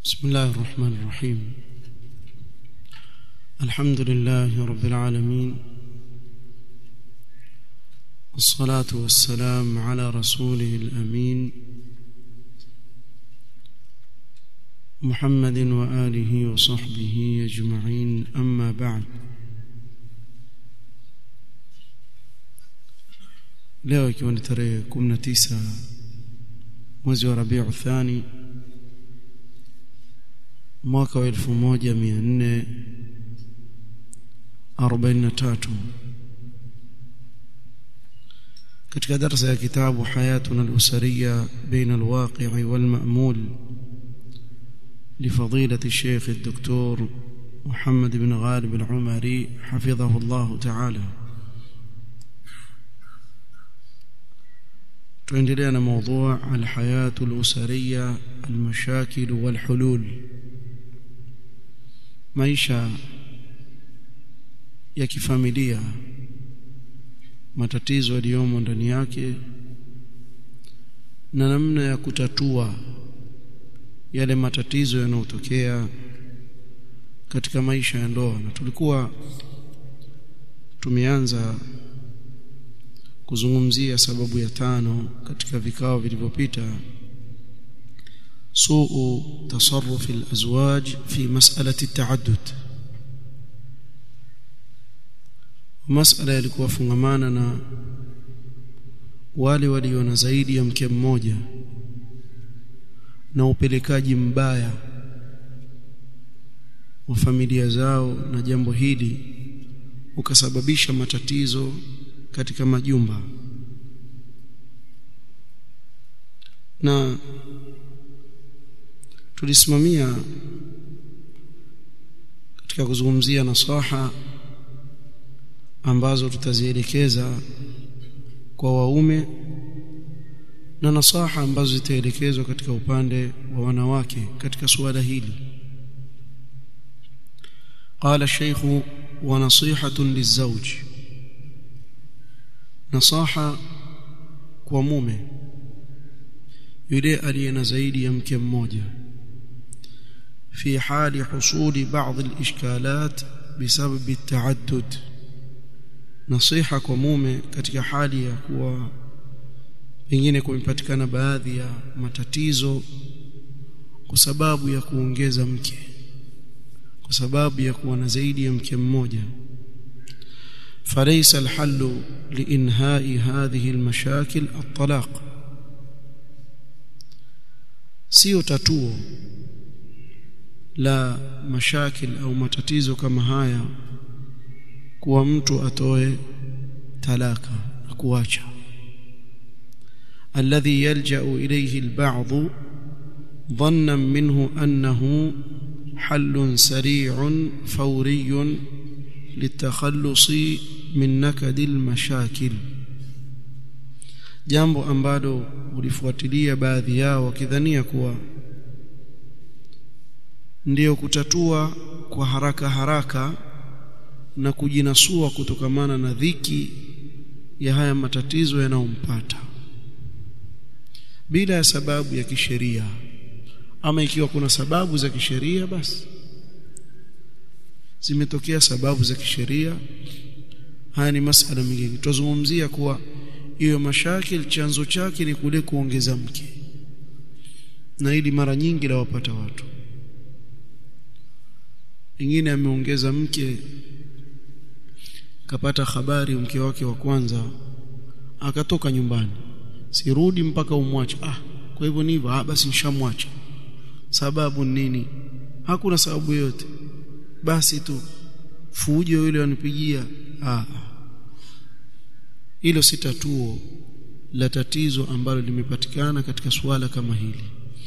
بسم الله الرحمن الرحيم الحمد لله رب العالمين والصلاة والسلام على رسوله الأمين محمد وآله وصحبه أجمعين أما بعد leo ikiwa ni tarehe 19 mwezi wa Rabiu Thani mwaka wa 1443 katika darasa ya kitabu hayatuna al-usariya baina al-waqi' wal-ma'mul لفضيلة الشيخ الدكتور محمد بن غالب العمري حفظه الله تعالى tuendelea na موضوع الحياة الأسرية المشاكل والحلول maisha ya kifamilia matatizo yaliyomo ndani yake na namna ya kutatua yale matatizo yanayotokea katika maisha ya ndoa na tulikuwa tumeanza kuzungumzia sababu ya tano katika vikao vilivyopita suu tasarruf alazwaj fi mas'alati at-ta'addud masala yalikuwa fungamana na wale walio na zaidi ya mke mmoja na upelekaji mbaya wa familia zao na jambo hili ukasababisha matatizo katika majumba na tulisimamia katika kuzungumzia nasaha ambazo tutazielekeza kwa waume na nasaha ambazo zitaelekezwa katika upande wa wanawake katika suala hili قال الشيخ ونصيحة للزوج نصاحة kwa mume yule aliye na zaidi ya mke mmoja في حال حصول بعض الإشكالات بسبب التعدد نصيحة kwa mume katika hali ya kuwa pengine kumepatikana baadhi ya matatizo kwa sababu ya kuongeza mke kwa sababu ya kuwa na zaidi ya mke mmoja فليس الحل لإنهاء هذه المشاكل الطلاق sio tatuo la mashakil au matatizo kama haya kuwa mtu atoe talaka na kuacha alladhi yalja'u ilayhi alba'd dhannan minhu annahu حل سريع فوري للتخلص من نكد المشاكل jambo ambalo ulifuatilia baadhi yao wakidhania kuwa ndiyo kutatua kwa haraka haraka na kujinasua kutokamana na dhiki ya haya matatizo yanayompata bila ya sababu ya kisheria ama ikiwa kuna sababu za kisheria basi zimetokea sababu za kisheria haya ni masala mengine tutazungumzia kuwa hiyo mashakil chanzo chake ni kule kuongeza mke na ili mara nyingi la wapata watu wengine ameongeza mke kapata habari mke wake wa kwanza akatoka nyumbani sirudi mpaka umwache ah kwa hivyo ni hivyo ah basi nishamwacha sababu nini hakuna sababu yote basi tu fujo yule wanipigia ah hilo si tatuo la tatizo ambalo limepatikana katika suala kama hili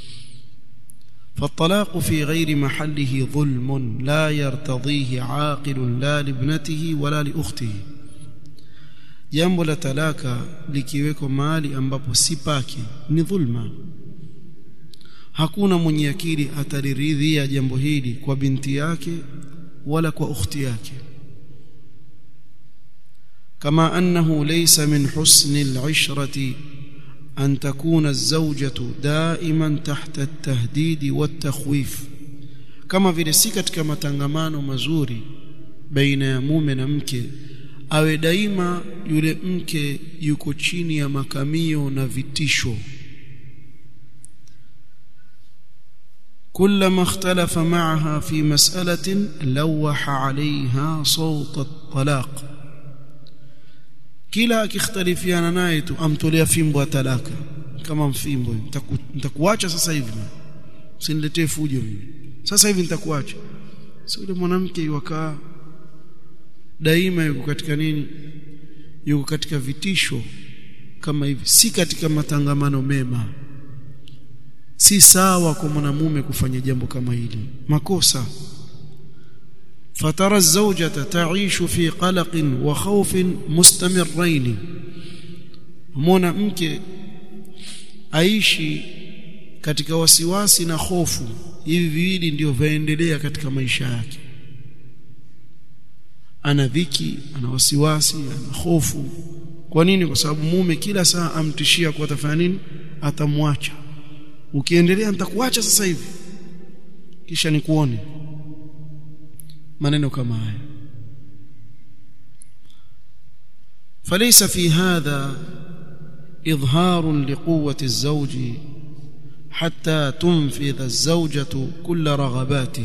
فالطلاق في غير محله ظلم لا يرتضيه عاقل لا لابنته ولا لاخته jambo la talaka likiwekwa mahali ambapo si pake ni dhulma hakuna mwenye akili ataliridhia jambo hili kwa binti yake wala kwa ukhti yake كما أنه ليس من حسن العشرة أن تكون الزوجة دائما تحت التهديد والتخويف kama vile si katika matangamano mazuri baina ya mume na mke awe daima yule mke yuko chini ya makamio na vitisho كلما اختلف معها في مسألة لوح عليها صوت الطلاق kila akikhtalifiana naye tu amtolea fimbo ya talaka kama mfimbo nitakuacha sasa hivi usiniletee fujo mimi sasa hivi nitakuacha sio yule mwanamke yukaa daima yuko katika nini yuko katika vitisho kama hivi si katika matangamano mema si sawa kwa mwanamume kufanya jambo kama hili makosa fatara zawjata taishu fi qalaqin wa khawfin mustamirrain mwana mke aishi katika wasiwasi na hofu hivi viwili ndio vaendelea katika maisha yake ana dhiki ana wasiwasi ana hofu kwa nini kwa sababu mume kila saa amtishia kwa atafanya nini atamwacha ukiendelea nitakuacha sasa hivi kisha nikuone maneno kama haya فليس في هذا إظهار لقوة الزوج حتى تنفذ الزوجة كل رغباته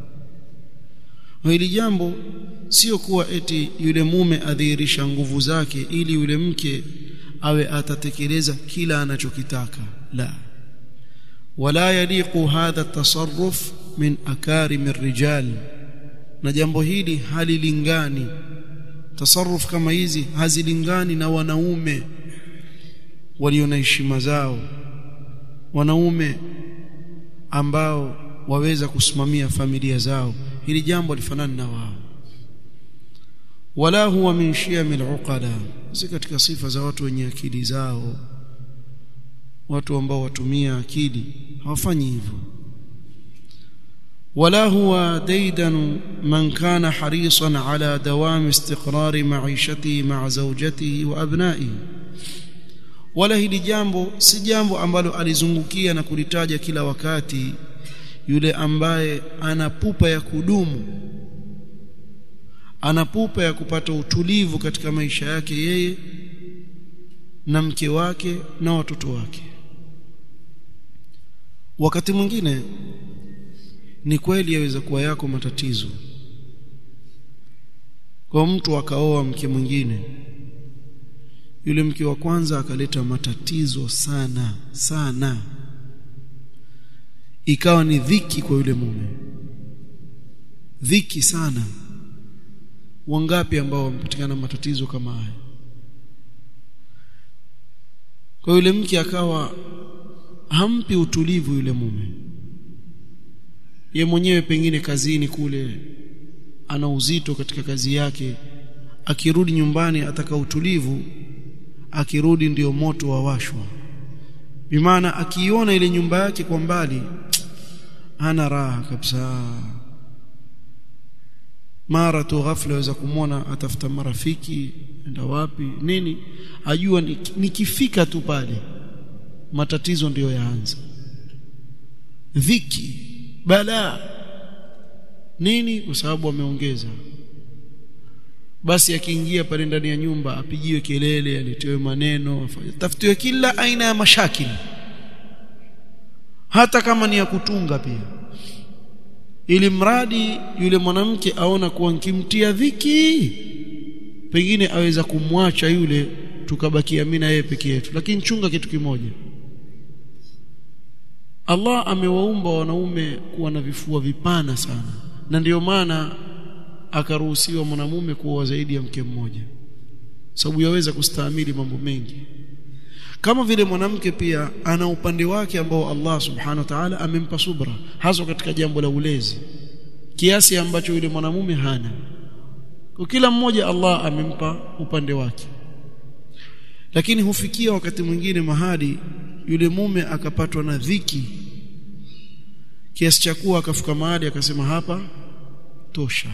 hili jambo sio kuwa eti yule mume adhihirisha nguvu zake ili yule mke awe atatekeleza kila anachokitaka la wala yaliqu hadha tasarruf min akarim rijal na jambo hili halilingani tasarruf kama hizi hazilingani na wanaume walio na heshima zao wanaume ambao waweza kusimamia familia zao hili jambo lifanani na wao wala huwa min shiyamil uqala si katika sifa za watu wenye akili zao watu ambao watumia akili hawafanyi hivyo ولا هو ديدن من كان حريصا على دوام استقرار معيشته مع زوجته وابنائه wala hili jambo si jambo ambalo alizungukia na kulitaja kila wakati yule ambaye ana pupa ya kudumu ana pupa ya kupata utulivu katika maisha yake yeye na mke wake na watoto wake wakati mwingine ni kweli yaweza kuwa yako matatizo kwa mtu akaoa mke mwingine yule mke wa kwanza akaleta matatizo sana sana ikawa ni dhiki kwa yule mume dhiki sana wangapi ambao wamepatikana matatizo kama haya kwa yule mke akawa hampi utulivu yule mume ye mwenyewe pengine kazini kule ana uzito katika kazi yake akirudi nyumbani ataka utulivu akirudi ndio moto wawashwa bimaana akiiona ile nyumba yake kwa mbali hana raha kabisa mara tu ghafla waweza kumwona atafuta marafiki enda wapi nini ajua nikifika tu pale matatizo ndiyo yaanza dhiki balaa nini kwa sababu ameongeza basi akiingia pale ndani ya nyumba apigiwe kelele aletewe maneno tafutiwe kila aina ya mashakili hata kama ni ya kutunga pia ili mradi yule mwanamke aona kuwa nkimtia dhiki pengine aweza kumwacha yule tukabakia mimi na yeye peke yetu lakini chunga kitu kimoja Allah amewaumba wanaume kuwa na vifua vipana sana na ndiyo maana akaruhusiwa mwanamume kuoa zaidi ya mke mmoja sababu yaweza kustahimili mambo mengi kama vile mwanamke pia ana upande wake ambao Allah subhanahu wa ta'ala amempa subra hasa katika jambo la ulezi kiasi ambacho yule mwanamume hana kwa kila mmoja Allah amempa upande wake lakini hufikia wakati mwingine mahali yule mume akapatwa na dhiki kiasi cha kuwa akafika mahali akasema hapa tosha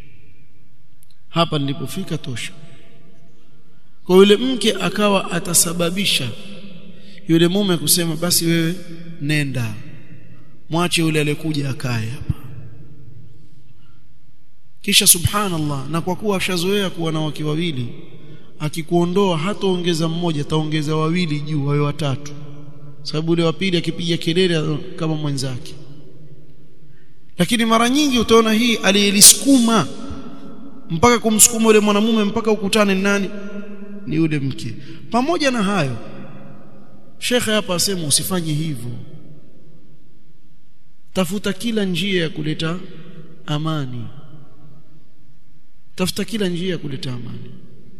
hapa nilipofika tosha kwa yule mke akawa atasababisha yule mume kusema basi wewe nenda mwache yule aliyekuja akae hapa kisha subhanallah na kwa kuwa ashazoea kuwa na wake wawili akikuondoa hataongeza mmoja ataongeza wawili juu wawe watatu sababu yule wa pili akipiga kelele kama mwenzake lakini mara nyingi utaona hii aliyelisukuma mpaka kumsukuma yule mwanamume mpaka ukutane nani ni yule mke pamoja na hayo shekhe hapa asema usifanye hivyo tafuta kila njia ya kuleta amani tafuta kila njia ya kuleta amani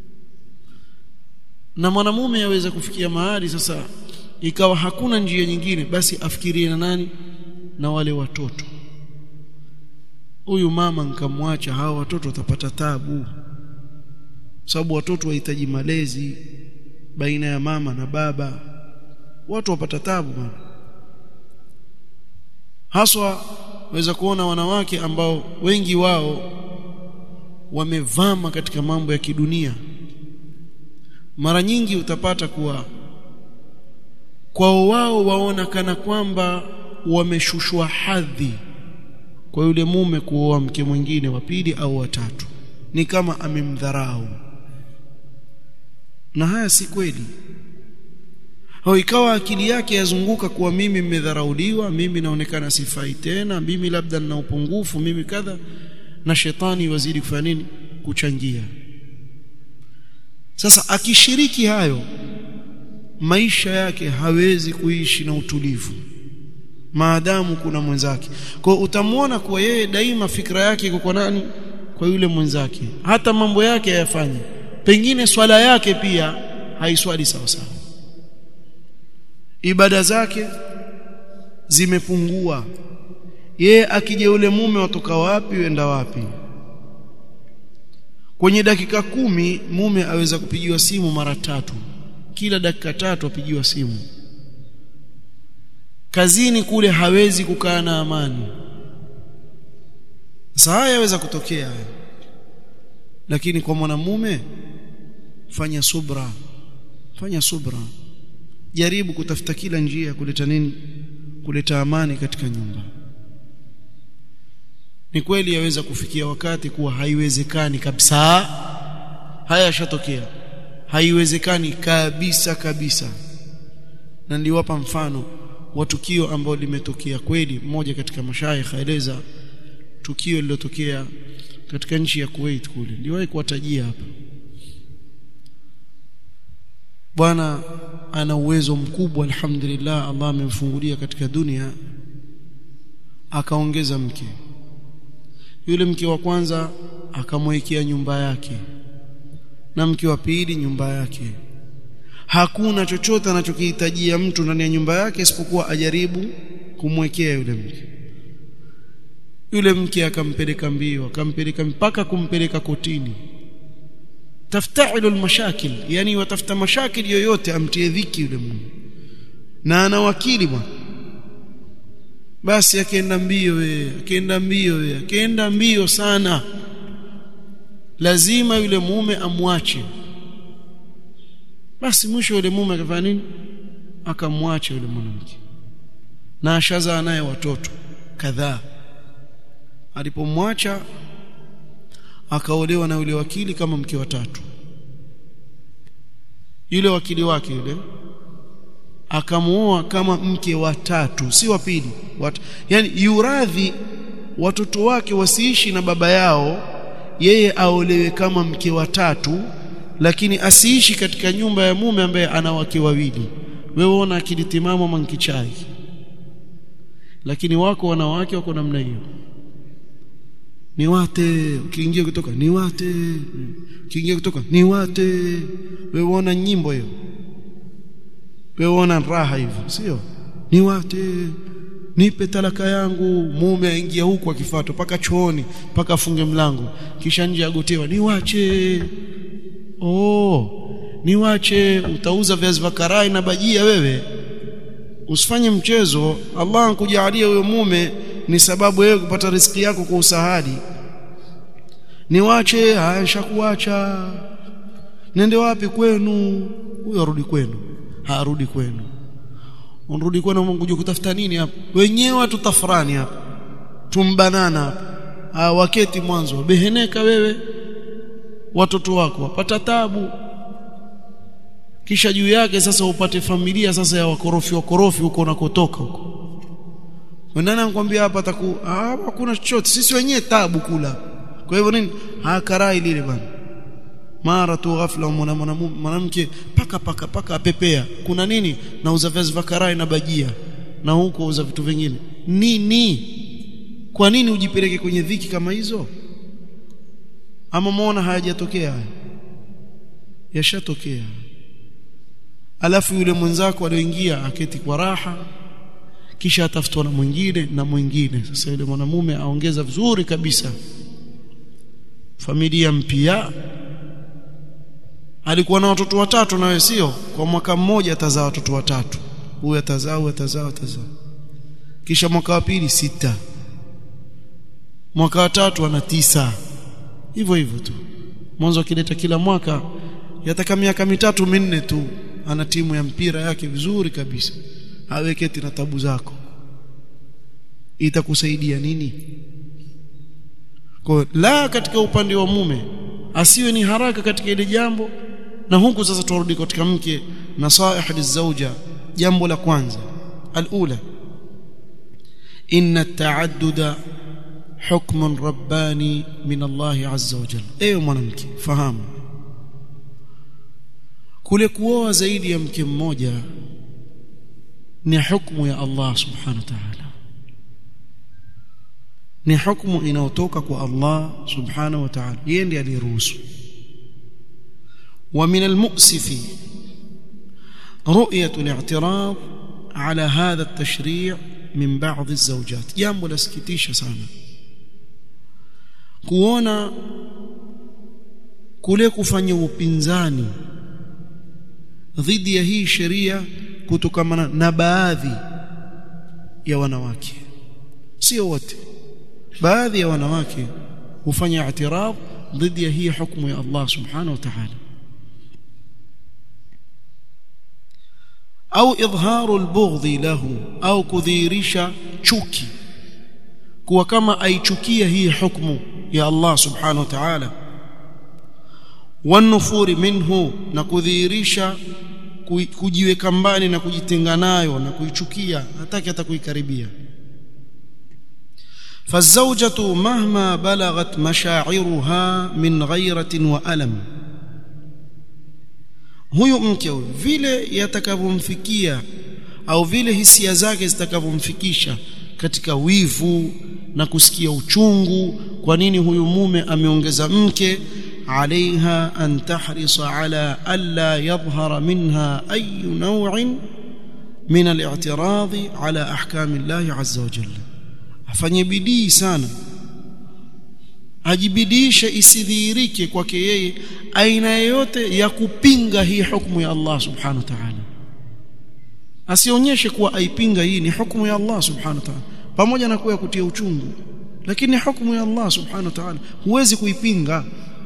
na mwanamume aweza kufikia mahali sasa ikawa hakuna njia nyingine basi afikirie na nani na wale watoto huyu mama nikamwacha hawa watoto watapata tabu sababu watoto wahitaji malezi baina ya mama na baba watu wapata tabu bwana haswa waweza kuona wanawake ambao wengi wao wamevama katika mambo ya kidunia mara nyingi utapata kuwa kwao wao waona kana kwamba wameshushwa hadhi kwa yule mume kuoa mke mwingine wa pili au watatu ni kama amemdharau na haya si kweli au ikawa akili yake yazunguka kuwa mimi mmedharauliwa mimi naonekana sifai tena mimi labda nina upungufu mimi kadha na shetani wazidi kufanya nini kuchangia sasa akishiriki hayo maisha yake hawezi kuishi na utulivu maadamu kuna mwenzake kwa utamwona kuwa yeye daima fikra yake iko kwa nani kwa yule mwenzake hata mambo yake hayafanye pengine swala yake pia haiswali sawa sawa ibada zake zimepungua yeye akija yule mume watoka wapi wenda wapi kwenye dakika kumi mume aweza kupigiwa simu mara tatu kila dakika tatu apigiwa simu kazini kule hawezi kukaa na amani sasa haya yaweza kutokea lakini kwa mwanamume fanya subra fanya subra jaribu kutafuta kila njia kuleta nini kuleta amani katika nyumba ni kweli yaweza kufikia wakati kuwa haiwezekani kabisa haya yashatokea haiwezekani kabisa kabisa na niliwapa mfano wa tukio ambalo limetokea kweli mmoja katika mashaikh aeleza tukio lililotokea katika nchi ya Kuwait kule niliwahi kuwatajia hapa bwana ana uwezo mkubwa alhamdulillah Allah amemfungulia katika dunia akaongeza mke yule mke wa kwanza akamwekea nyumba yake na mke wa pili nyumba yake hakuna chochote anachokihitajia mtu ndani ya nyumba yake isipokuwa ajaribu kumwekea yule mke yule mke akampeleka mbio akampeleka mpaka kumpeleka kotini tafta'ilu almashakil yani watafuta mashakil yoyote amtie dhiki yule mume na ana wakili bwana basi akaenda mbio we akaenda mbio we akaenda mbio sana lazima yule mume amwache basi mwisho yule mume akafanya nini akamwacha yule mwanamke na ashazaa naye watoto kadhaa alipomwacha akaolewa na yule wakili kama mke wa tatu yule wakili wake yule akamuoa kama mke wa tatu si wa pili wat, yani yuradhi watoto wake wasiishi na baba yao yeye aolewe kama mke wa tatu lakini asiishi katika nyumba ya mume ambaye ana wake wawili wewe ona akili timamu mankichai lakini wako wanawake wako namna hiyo ni wate ukiingia kutoka ni wate ukiingia kutoka ni wate wewe ona nyimbo hiyo wewe ona raha hivyo sio ni wate nipe talaka yangu mume aingia huku akifuata paka chooni paka afunge mlango kisha nje agotewa niwache oh niwache utauza viazi vya karai na bajia wewe usifanye mchezo Allah ankujalia huyo mume ni sababu wewe kupata riziki yako kwa usahali niwache haya kuacha nende wapi kwenu huyo arudi kwenu harudi kwenu unrudi kwenu Mungu kutafuta nini hapa wenyewe tutafurani hapa tumbanana hapa ah waketi mwanzo beheneka wewe watoto wako wapata tabu kisha juu yake sasa upate familia sasa ya wakorofi wakorofi huko unakotoka huko Nani anakuambia hapa taku ah hakuna chochote sisi wenyewe tabu kula kwa hivyo nini hakarai lile bana mara tu ghafla mwanamke paka paka paka apepea kuna nini nauza viazi vya karai na bajia na huko uza vitu vingine nini kwa nini ujipeleke kwenye dhiki kama hizo ama muona hayajatokea haya yashatokea alafu yule mwenzako alioingia aketi kwa raha kisha atafutwa na mwingine na mwingine sasa yule mwanamume aongeza vizuri kabisa familia mpya alikuwa na watoto watatu nawe sio kwa mwaka mmoja atazaa watoto watatu huyu atazaa huyu atazaa atazaa kisha mwaka wa pili sita mwaka wa tatu ana tisa hivyo hivyo tu mwanzo akileta kila mwaka yataka miaka mitatu minne tu ana timu ya mpira yake vizuri kabisa aweketi na tabu zako itakusaidia nini kwa la katika upande wa mume asiwe ni haraka katika ile jambo na huku sasa turudi katika mke nasaih lizauja jambo la kwanza alula inna at-ta'adduda hukmun rabbani min Allah azza wa jalla ewe mwanamke fahamu kule kuoa zaidi ya mke mmoja ni hukumu ya Allah subhanahu wa ta'ala ni hukumu inayotoka kwa Allah subhanahu wa ta'ala yeye ndiye aliruhusu ومن المؤسف رؤية الاعتراض على هذا التشريع من بعض الزوجات jambo lasikitisha sana kuona kule kufanya upinzani dhidi ya hii sheria kutokana na baadhi ya wanawake sio wote baadhi ya wanawake hufanya i'tirad dhidi ya hii hukumu ya Allah subhanahu wa ta'ala au idharu albughdhi lahu au kudhihirisha chuki kuwa kama aichukia hii hukumu ya Allah subhanahu wa ta'ala wanufuri minhu na kudhihirisha kujiweka mbali na kujitenga nayo na kuichukia hataki hata kuikaribia فالزوجة مهما بلغت مشاعرها من غيرة وألم huyu mke vile yatakavyomfikia au vile hisia zake zitakavyomfikisha katika wivu na kusikia uchungu kwa nini huyu mume ameongeza mke عليها أن تحرص على ألا يظهر منها أي نوع من الاعتراض على أحكام الله عز وجل afanye bidii sana ajibidishe isidhihirike kwake yeye aina yoyote ya kupinga hii hukumu ya Allah subhanahu wa ta'ala asionyeshe kuwa aipinga hii ni hukumu ya Allah subhanahu wa ta'ala pamoja na kuwa ya kutia uchungu lakini ni hukumu ya Allah subhanahu wa ta'ala huwezi kuipinga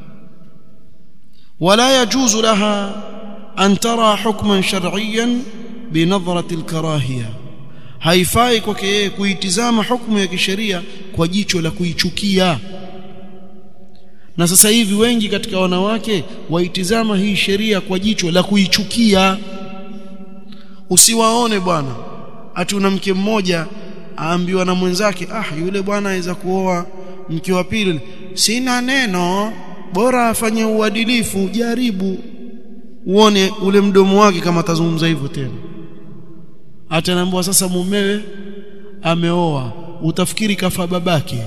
ولا يجوز لها أن ترى حكما شرعيا بنظرة الكراهية haifai kwake yeye kuitizama hukumu ya kisheria kwa jicho la kuichukia na sasa hivi wengi katika wanawake waitizama hii sheria kwa jicho la kuichukia usiwaone bwana ati una mke mmoja aambiwa na mwenzake ah yule bwana aweza kuoa mke wa pili sina neno bora afanye uadilifu jaribu uone ule mdomo wake kama atazungumza hivyo tena atanaambiwa sasa mumewe ameoa utafikiri kafa babake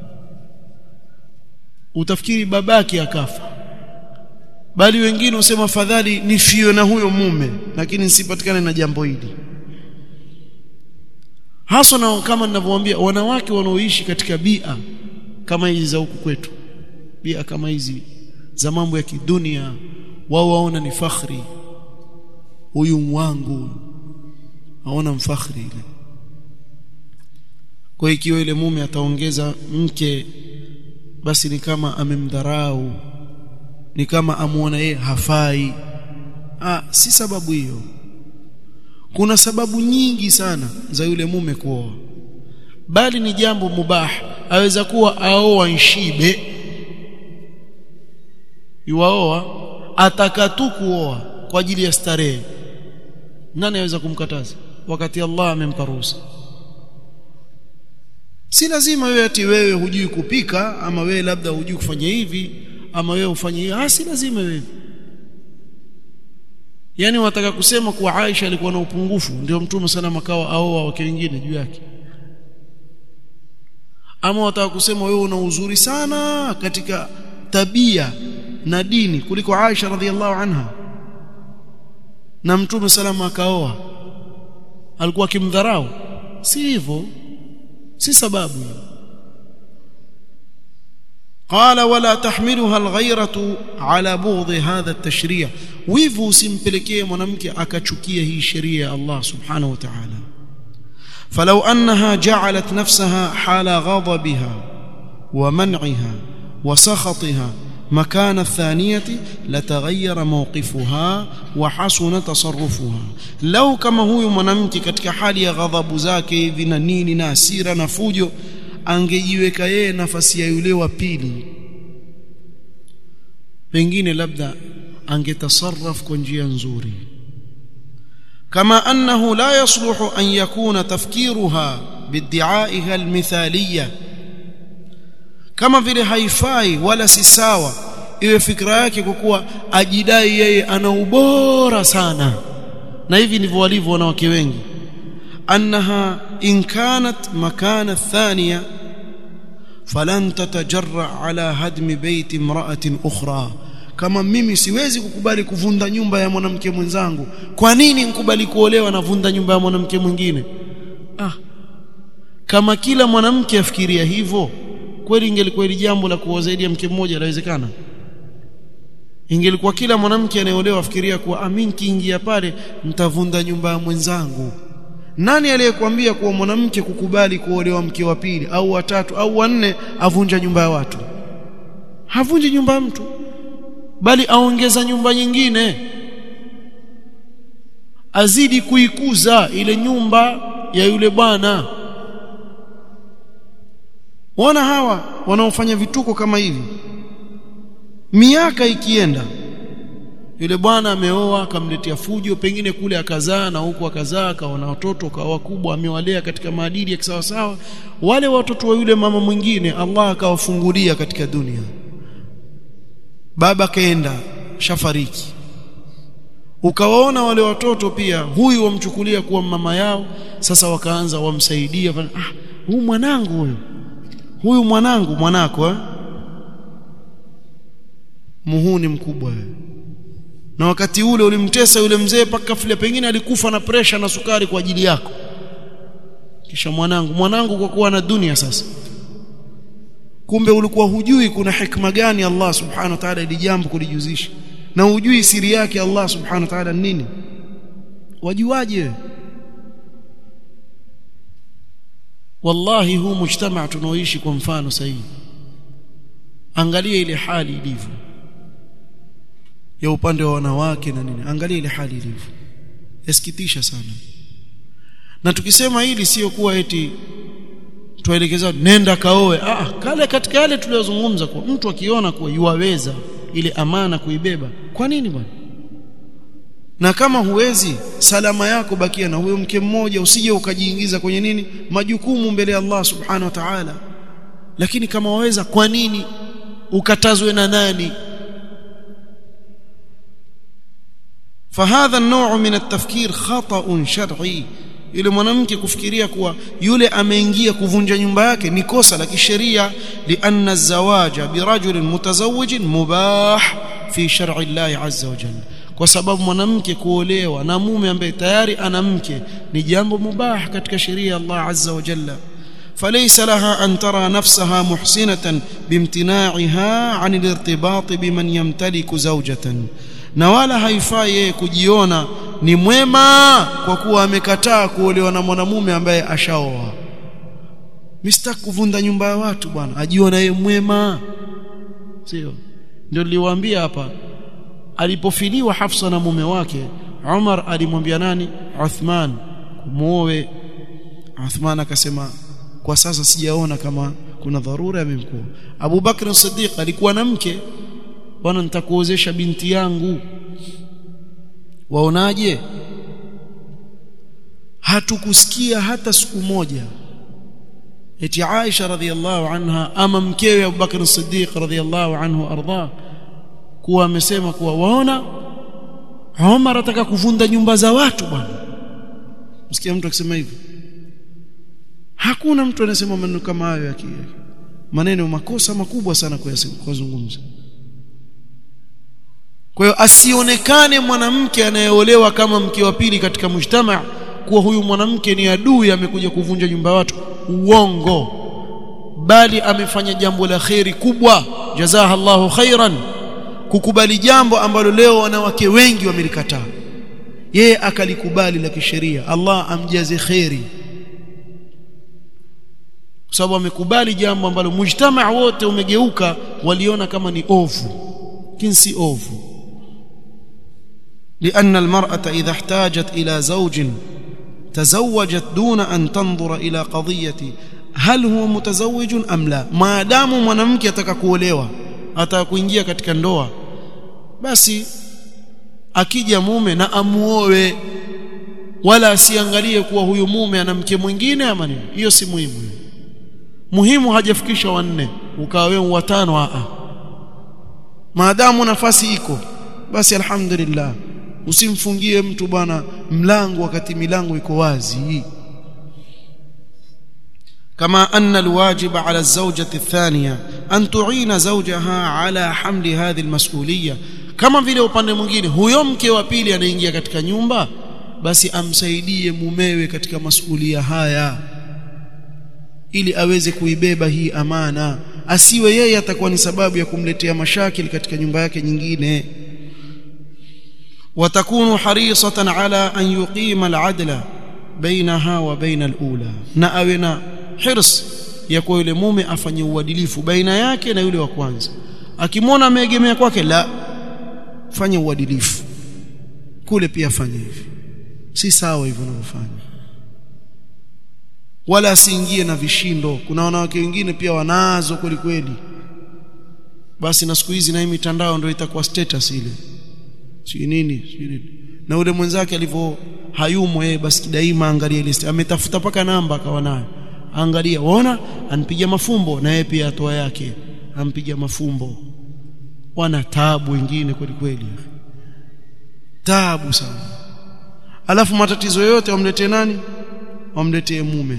utafikiri babake akafa bali wengine usema fadhali nifio na huyo mume lakini nisipatikane na jambo hili hasa na kama ninavyowaambia wanawake wanaoishi katika bia kama hizi za huku kwetu bia kama hizi za mambo ya kidunia wao waona ni fakhri huyu wangu aona mfakhri ile kwa ikiwa ile mume ataongeza mke basi ni kama amemdharau ni kama amuona yeye hafai ah si sababu hiyo kuna sababu nyingi sana za yule mume kuoa bali ni jambo mubah aweza kuwa aoa nshibe yuaoa ataka tu kuoa kwa ajili ya starehe nani aweza kumkataza wakati Allah amempa ruhusa si lazima wewe ati wewe hujui kupika ama wewe labda hujui kufanya hivi ama wewe ufanye hivi ah si lazima wewe yani wataka kusema kuwa Aisha alikuwa na upungufu ndio mtume sana makawa aoa wake wengine juu yake ama wataka kusema wewe una uzuri sana katika tabia na dini kuliko Aisha radhiallahu anha na mtume salama akaoa alikuwa akimdharau si hivyo si sababu قال ولا تحملها الغيرة على بغض هذا التشريع wivu usimpelekee mwanamke akachukia hii sheria ya Allah subhanahu wa ta'ala فلو أنها جعلت نفسها حال غضبها ومنعها وسخطها مكان الثانية لتغير موقفها وحسن تصرفها لو كما huyu mwanamke katika hali ya ghadhabu zake hivi na nini na hasira na fujo angejiweka yeye nafasi ya yule wa pili pengine labda angetasarraf kwa njia nzuri kama annahu la yasluhu an yakuna tafkiruha bid'iaiha almithaliyya kama vile haifai wala si sawa iwe fikra yake kwa kuwa ajidai yeye ana ubora sana na hivi ndivyo walivyo wanawake wengi annaha in kanat makana thaniya falan tatajarra ala hadmi baiti imra'atin ukhra kama mimi siwezi kukubali kuvunda nyumba ya mwanamke mwenzangu kwa nini nikubali kuolewa na vunda nyumba ya mwanamke mwingine ah kama kila mwanamke afikiria hivyo kweli ingelikuwa hili jambo la kuoa zaidi ya mke mmoja lawezekana ingelikuwa kila mwanamke anayeolewa afikiria kuwa amin kiingia pale mtavunda nyumba ya mwenzangu nani aliyekwambia kuwa mwanamke kukubali kuolewa mke wa pili au watatu au wanne avunja nyumba ya watu havunji nyumba ya mtu bali aongeza nyumba nyingine azidi kuikuza ile nyumba ya yule bwana wana hawa wanaofanya vituko kama hivi miaka ikienda yule bwana ameoa akamletea fujo pengine kule akazaa na huku akazaa akaona watoto kawa wakubwa amewalea katika maadili ya kisawasawa wale watoto wa yule mama mwingine Allah akawafungulia katika dunia baba kaenda shafariki ukawaona wale watoto pia huyu wamchukulia kuwa mama yao sasa wakaanza wamsaidia ah huyu mwanangu huyu huyu mwanangu mwanako eh? muhuni mkubwa wewe na wakati ule ulimtesa yule mzee paka file pengine alikufa na presha na sukari kwa ajili yako kisha mwanangu mwanangu kwa kuwa na dunia sasa kumbe ulikuwa hujui kuna hikma gani Allah subhanahu wa ta'ala ili jambo kulijuzisha na hujui siri yake Allah subhanahu wa ta'ala nini wajuaje wallahi huu mujtamaa tunaoishi kwa mfano sahihi angalia ile hali ilivyo ya upande wa wanawake na nini angalia ile hali ilivyo yasikitisha sana na tukisema hili sio kuwa eti tuelekeza nenda kaoe ah kale katika yale tuliyozungumza kwa mtu akiona kuwa yuwaweza ile amana kuibeba kwa nini bwana na kama huwezi salama yako bakia na huyo mke mmoja usije ukajiingiza kwenye nini majukumu mbele ya Allah subhanahu wa ta'ala lakini kama waweza kwa nini ukatazwe na nani فهذا النوع من التفكير خطأ شرعي yule mwanamke kufikiria kuwa yule ameingia kuvunja nyumba yake ni kosa la kisheria lianna zawaja birajulin mutazawwijin mubah fi shar'i Allah azza wa jalla kwa sababu mwanamke kuolewa na mume ambaye tayari ana mke ni jambo mubah katika sheria ya Allah azza wa jalla فليس لها أن ترى نفسها محسنة بامتناعها عن الارتباط بمن يمتلك زوجة na wala haifai yeye kujiona ni mwema kwa kuwa amekataa kuolewa na mwanamume ambaye ashaoa Mr kuvunda nyumba ya watu bwana ajiona yeye mwema sio ndio niliwaambia hapa alipofiliwa Hafsa na mume wake Umar alimwambia nani Uthman kumuoe Uthman akasema kwa sasa sijaona kama kuna dharura imemkuwa Abu Bakr Siddiq alikuwa na mke bwana nitakuozesha binti yangu waonaje hatukusikia hata siku moja eti Aisha radhiallahu anha ama mkewe Abu Bakr Siddiq radhiallahu anhu arda kuwa amesema kuwa waona Umar ataka kuvunda nyumba za watu bwana msikia mtu akisema hivyo hakuna mtu anasema maneno kama hayo ya maneno makosa makubwa sana kuyazungumza kwa hiyo asionekane mwanamke anayeolewa kama mke wa pili katika mujtama kuwa huyu mwanamke ni adui amekuja kuvunja nyumba watu uongo bali amefanya jambo la kheri kubwa jazaha Allahu khairan kukubali jambo ambalo leo wanawake wengi wamelikataa yeye akalikubali la kisheria Allah amjaze kheri kwa sababu amekubali jambo ambalo mujtama wote umegeuka waliona kama ni ovu kinsi ovu لأن المرأة إذا احتاجت إلى زوج تزوجت دون أن تنظر إلى قضية هل هو متزوج أم لا ما دام mwanamke ataka kuolewa ataka kuingia katika ndoa basi akija mume na amuoe wala asiangalie kuwa huyu mume ana mke mwingine ama nini hiyo si muhimu muhimu hajafikisha wanne ukawa wewe watano a maadamu nafasi iko basi alhamdulillah usimfungie mtu bwana mlango wakati milango iko wazi كما أن الواجب على الزوجة الثانية أن تعين زوجها على حمل هذه المسؤولية kama vile upande mwingine huyo mke wa pili anaingia katika nyumba basi amsaidie mumewe katika masuhulia haya ili aweze kuibeba hii amana asiwe yeye atakuwa ni sababu ya kumletea mashakili katika nyumba yake nyingine وتكون حريصة على أن يقيم العدل بينها وبين الأولى na awe na hirs ya kwa yule mume afanye uadilifu baina yake na yule wa kwanza akimwona ameegemea kwake la fanye uadilifu kule pia fanye hivi si sawa hivyo unavyofanya wala asiingie na vishindo kuna wanawake wengine pia wanazo kweli kweli basi na siku hizi na hii mitandao ndio itakuwa status ile si nini si nini na ule mwenzake alivyo hayumo yeye basi daima angalia list ametafuta paka namba akawa nayo angalia waona anipiga mafumbo na yeye pia atoa yake ampiga mafumbo wana taabu wengine kweli kweli taabu sana alafu matatizo yote wamletee nani wamletee mume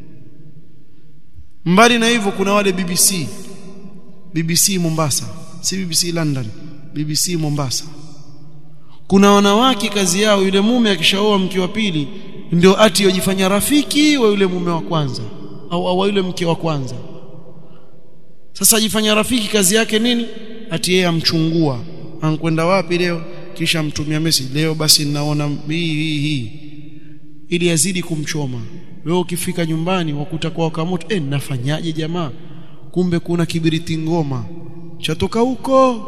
mbali na hivyo kuna wale BBC BBC Mombasa si BBC London BBC Mombasa kuna wanawake kazi yao yule mume akishaoa mke wa pili ndio ati yojifanya rafiki wa yule mume wa kwanza au wa yule mke wa kwanza sasa ajifanya rafiki kazi yake nini ati yeye amchungua ankwenda wapi leo kisha mtumia message leo basi ninaona hii hii hii ili azidi kumchoma wewe ukifika nyumbani wakuta kwa wakamoto eh nafanyaje jamaa kumbe kuna kibiriti ngoma chatoka huko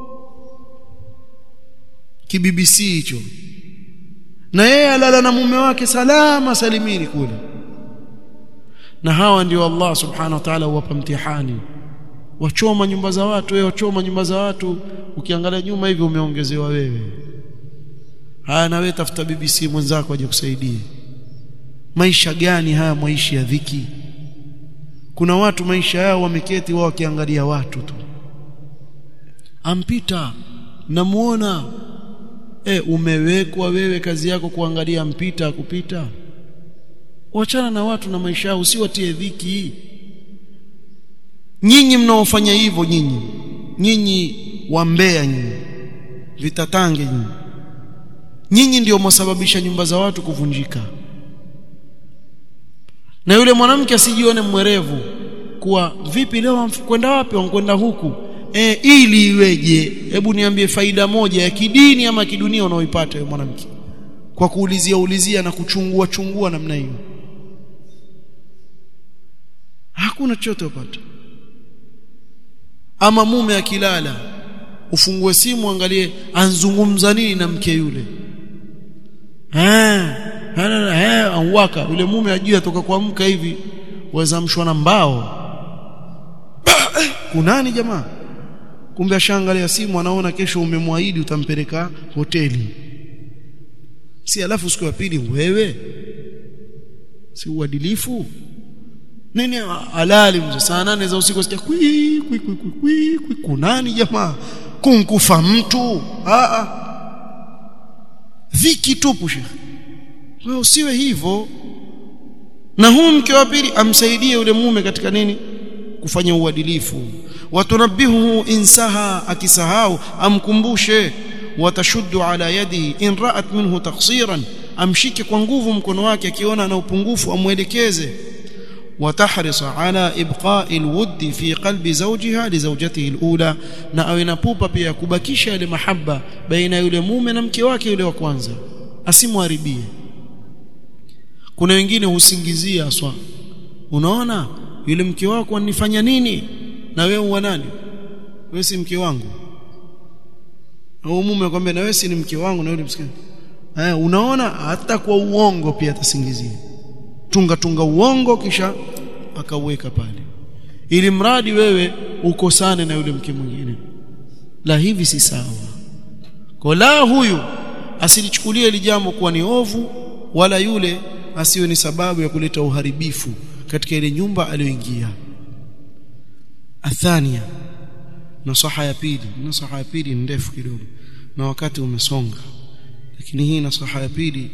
kibibc hicho na yeye alala na mume wake salama salimini kule na hawa ndio Allah subhanahu wa ta'ala huwapa mtihani wachoma nyumba za watu wewe wachoma nyumba za watu ukiangalia nyuma hivi umeongezewa wewe haya na wewe tafuta BBC mwenzako aje kusaidie maisha gani haya maisha ya dhiki kuna watu maisha yao wameketi wao wakiangalia watu tu ampita namuona e, umewekwa wewe kazi yako kuangalia mpita kupita wachana na watu na maisha yao usiwatie dhiki nyinyi mnaofanya hivyo nyinyi nyinyi wambea nyinyi vitatange nyinyi nyinyi ndio mwasababisha nyumba za watu kuvunjika na yule mwanamke asijione mwerevu kuwa vipi leo kwenda wapi wankwenda huku e, ili iweje hebu niambie faida moja ya kidini ama kidunia unaoipata yule mwanamke kwa kuulizia ulizia na kuchungua chungua namna hiyo hakuna chochote upata ama mume akilala ufungue simu angalie anzungumza nini na mke yule eh eh anwaka yule mume ajua toka kuamka hivi waweza mshwa na mbao kunani jamaa kumbe ashaangalia simu anaona kesho umemwahidi utampeleka hoteli si alafu siku ya pili wewe si uadilifu nini halali mzee saa nane za usiku sikia kwi kwi kwi kwi kwi kwi kunani jamaa kunkufa mtu a a dhiki tupu shekhi wewe usiwe hivyo na huyu mke wa pili amsaidie yule mume katika nini kufanya uadilifu watunabihu insaha akisahau amkumbushe watashuddu ala yadihi in ra'at minhu taqsiran amshike kwa nguvu mkono wake akiona ana upungufu amwelekeze وتحرص على إبقاء الود في قلب زوجها لزوجته الأولى na awe na pupa pia kubakisha ile mahaba baina yule mume na mke wake yule wa kwanza asimharibie kuna wengine husingizia aswa unaona yule mke wako anifanya nini na wewe wa nani wewe si mke wangu au mume akwambia na wewe si ni mke wangu na yule msikini eh unaona hata kwa uongo pia atasingizia tunga tunga uongo kisha akauweka pale ili mradi wewe ukosane na yule mke mwingine la hivi si sawa kwa la huyu asilichukulie ile jambo kuwa ni ovu wala yule asiwe ni sababu ya kuleta uharibifu katika ile nyumba aliyoingia athania nasaha ya pili nasaha ya pili ndefu kidogo na wakati umesonga lakini hii nasaha ya pili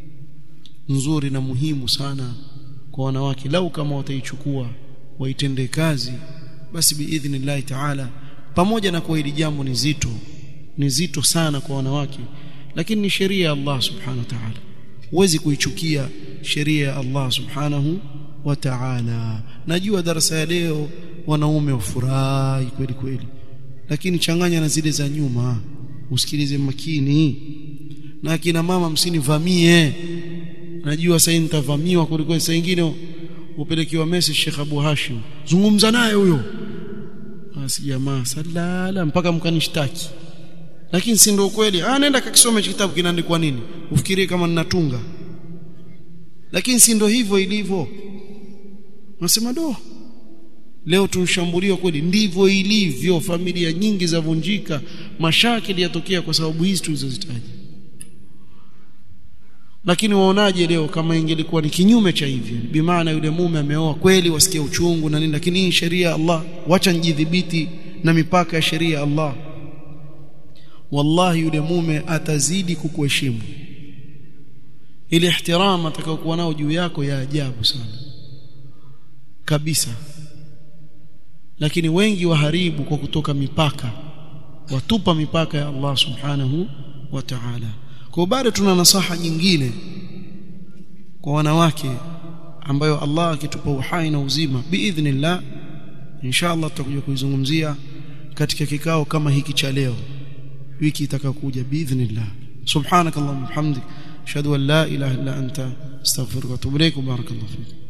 nzuri na muhimu sana kwa wanawake lau kama wataichukua waitende kazi basi biidhnillahi taala pamoja na kwa hili jambo ni zito ni zito sana kwa wanawake lakini ni sheria ya Allah subhanahu wa ta'ala huwezi kuichukia sheria ya Allah subhanahu wa ta'ala najua darasa ya leo wanaume wafurahi kweli kweli lakini changanya na zile za nyuma usikilize makini na akina mama msinivamie najua sasa nitavamiwa kuliko saa nyingine upelekiwa message Sheikh Abu Hashim zungumza naye huyo basi jamaa salala mpaka mkanishtaki lakini si ndio kweli ah nenda kakisome kitabu kinaandikwa nini ufikirie kama ninatunga lakini si ndio hivyo ilivyo nasema do leo tunshambuliwa kweli ndivyo ilivyo familia nyingi zavunjika mashakili yatokea kwa sababu hizi tulizozitaja lakini waonaje leo kama ingelikuwa ni kinyume cha hivyo bimaana yule mume ameoa kweli wasikia uchungu na nini lakini hii sheria ya Allah wacha njidhibiti na mipaka ya sheria ya Allah wallahi yule mume atazidi kukuheshimu ile ihtiram atakayokuwa nao juu yako ya ajabu sana kabisa lakini wengi waharibu kwa kutoka mipaka watupa mipaka ya Allah subhanahu wa ta'ala kwa bado tuna nasaha nyingine kwa wanawake ambayo Allah akitupa uhai na uzima biidhnillah inshallah tutakuja kuizungumzia katika kikao kama hiki cha leo wiki itakayokuja biidhnillah subhanakallahumma hamdik ashhadu an la ilaha illa anta astaghfiruka wa atubu ilaik barakallahu fik